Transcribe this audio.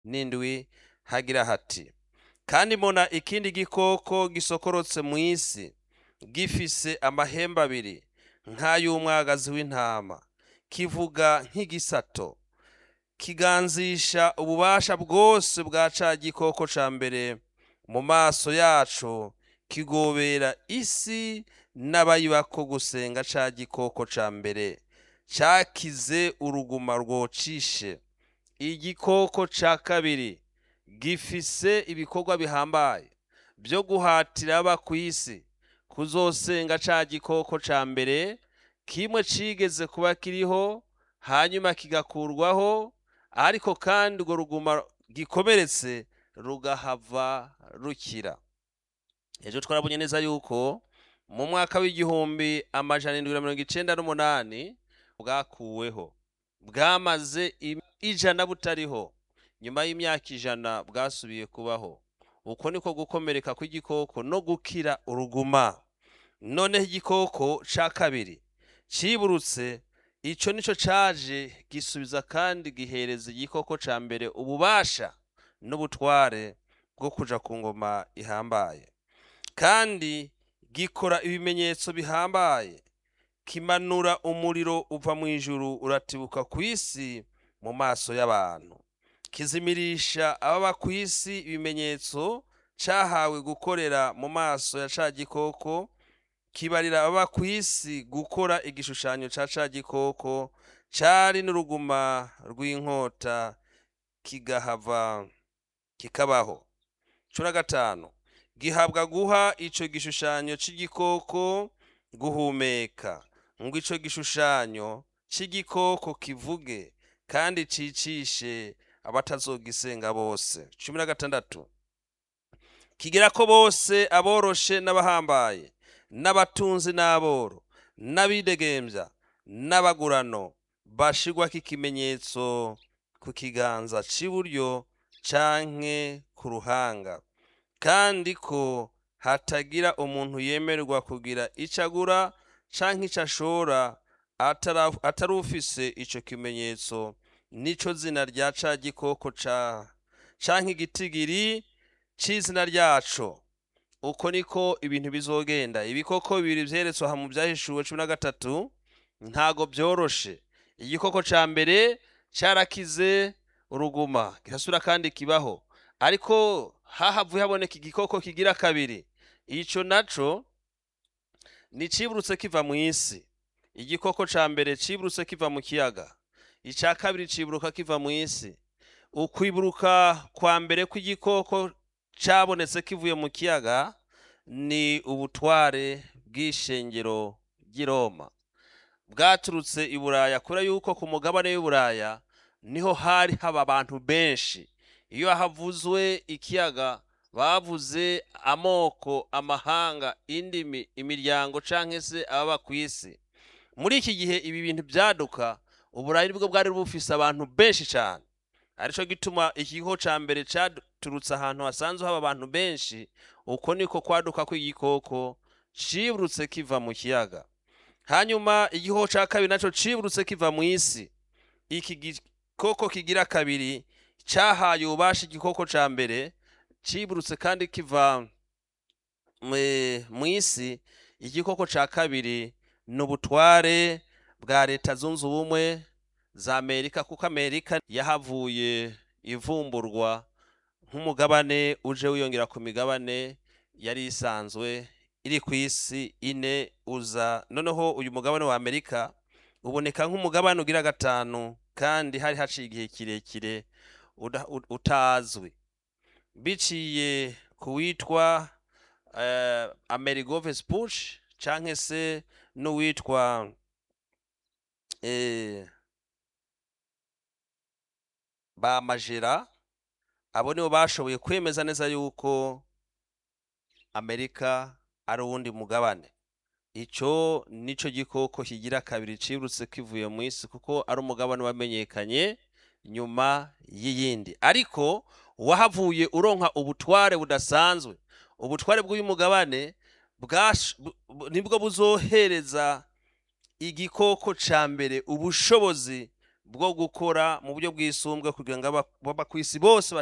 n'indwi hagira hati kandi mbona ikindi gikoko gisokorotse mu isi gifise amahembe abiri nk'ay'umwagazi w'intama kivuga nk'igisato kiganzisha ububasha bwose bwa ca gikoko ca mbere mu maso yaco kigobera isi n'abayibako gusenga ca gikoko ca mbere cakize uruguma rwocishe igikoko ca kabiri gifise ibikorwa bihambaye byo guhatira aba ku isi kuzosenga ca gikoko ca mbere kimwe cigeze kuba kiriho hanyuma kigakurwaho ariko kandi urwo ruguma gikomeretse rugahava rukira ejo twarabonye neza yuko mu mwaka w'igihumbi amajana indwi na mirongo icenda n'umunani bwakuweho bwamaze im- ijana butariho nyuma y'imyaka ijana bwasubiye kubaho uko niko gukomereka kw'igikoko no gukira uruguma noneho igikoko ca kabiri ciburutse ico nico caje gisubiza kandi gihereza igikoko ca mbere ububasha n'ubutware bwo kuja ku ngoma ihambaye kandi gikora ibimenyetso bihambaye kimanura umuriro uva mu ijuru uratibuka ku isi mu maso y'abantu kizimirisha ababa ku isi ibimenyetso cahawe gukorera mu maso ya ca gikoko kibarira ababa ku isi gukora igishushanyo ca ca gikoko cari n'uruguma rw'inkota kigahava kikabaho cumi na gatanu gihabwa guha ico gishushanyo c'igikoko guhumeka ngo ico gishushanyo c'igikoko kivuge kandi cicishe abatazogisenga bose cumi na gatandatu kigira ko bose aboroshe n'abahambaye n'abatunzi n'aboro n'abidegembya n'abagurano bashirwako ikimenyetso ku kiganza c'iburyo canke ku ruhanga kandi ko hatagira umuntu yemererwa kugira ico agura canke ico ashora atara- atari ufise ico kimenyetso nico zina rya ca gikoko ca canke igitigiri c'izina ryaco uko niko ibintu bizogenda ibikoko bibiri vyeretswe aha mu vyahishuwe cumi na gatatu ntago vyoroshe igikoko ca mbere carakize uruguma kirasubira kandi kibaho ariko hahavuye haboneka igikoko kigira kabiri ico naco ni ciburutse kiva mu isi igikoko ca mbere ciburutse kiva mu kiyaga ica kabiri ciburuka kiva mu isi ukwiburuka kwa mbere kw'igikoko cabonetse kivuye mu kiyaga ni ubutware bw'ishengero ry'i Roma bwaturutse i Buraya kubera yuko ku mugabane w'i Buraya niho hari haba abantu benshi iyo havuzwe ikiyaga bavuze amoko amahanga indimi imiryango canke se ababa ku isi muri iki gihe ibi bintu vyaduka uburayi nibwo bwari bufise abantu benshi cane arico gituma ikigo ca mbere caturutse ahantu hasanzwe haba abantu benshi uko niko kwaduka kw'igikoko ciburutse kiva mu kiyaga hanyuma igikoko ca kabiri naco ciburutse kiva mu isi iki gikoko kigira kabiri cahaye ububasha igikoko ca mbere ciburutse kandi kiva mwe- mu isi igikoko ca kabiri ni ubutware bwa leta zunze ubumwe za amerika kuko amerika yahavuye ivumburwa nk'umugabane uje wiyongera ku migabane yari isanzwe iri ku isi ine uza noneho uyu mugabane wa amerika uboneka nk'umugabane ugira gatanu kandi hari haciye igihe kirekire uda- ut- utazwi biciye ku witwa eh, amerigo vespucci canke se n'uwitwa eh, ba majera abo nibo bashoboye kwemeza neza yuko amerika ari uwundi mugabane ico nico gikoko kigira kabiri cirutse kivuye mu isi kuko ari umugabane wamenyekanye nyuma y'iyindi ariko wahavuye uronka ubutware budasanzwe ubutware bw'uyu mugabane bwash- bu- bu- nibwo buzohereza igikoko ca mbere ubushobozi bwo gukora mu buryo bwisumbwe kugira ngo aba- baba ku isi bose